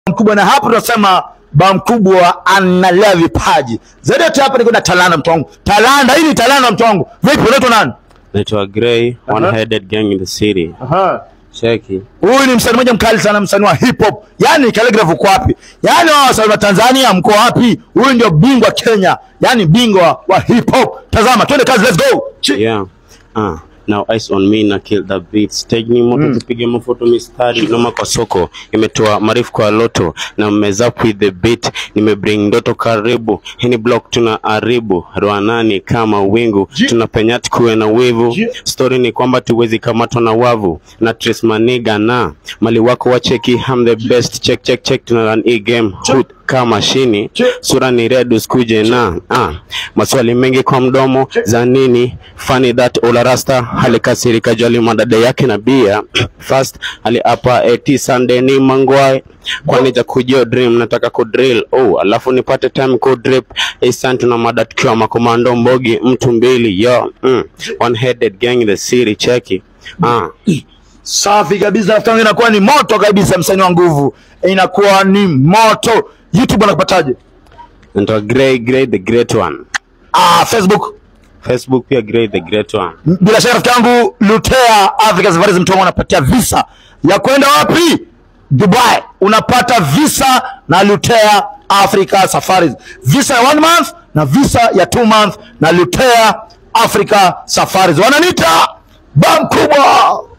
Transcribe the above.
mkubwa, na hapo tunasema ba mkubwa analea vipaji zaidi. Yote hapa niko na talanta, mtu wangu, talanta hii ni talanta, mtu wangu. Vipi, unaitwa nani? Naitwa Gray, one headed gang in the city. Aha. Cheki. Huyu ni msanii mmoja mkali sana, msanii wa hip hop. Yaani Khaligraph uko wapi? Yaani wao wasanii wa Tanzania mko wapi? Huyu ndio bingwa Kenya, yaani bingwa wa hip hop. Tazama, twende kazi, let's go. Chi- Yeah. Uh, now ice on me na kill the beat stage ni moto tupige mafoto mistari noma kwa soko imetoa marifu kwa loto na mmezap with the beat nimebring ndoto karibu hini block tuna haribu roanani kama wingu Ji- tunapenya tukuwe na wivu Ji- story ni kwamba tuwezi kamatwa na wavu na trace maniga na mali wako wa cheki I'm the best check check check tuna run e game Hood kama shini Chi- sura ni red usikuje na ah, maswali mengi kwa mdomo za nini funny that ola rasta alikasirika jali madada yake na bia first aliapa eti sunday ni mangwai kwani ja kujio dream nataka kudrill oh alafu nipate time kudrip isan tuna mada tukiwa makomando mbogi mtu mbili yo mm. one headed gang in the city cheki ah. Safi kabisa, rafiki yangu, inakuwa ni moto kabisa, msanii wa nguvu, inakuwa ni moto. YouTube anakupataje? Ndio Gray Gray the great one Ah, Facebook Facebook pia Gray the great one bila shaka rafiki yangu Lutea Africa Safaris, mtu wangu anapatia visa ya kwenda wapi? Dubai. Unapata visa na Lutea Africa Safaris, visa ya one month na visa ya two month na Lutea Africa Safaris. Wananiita ba mkubwa.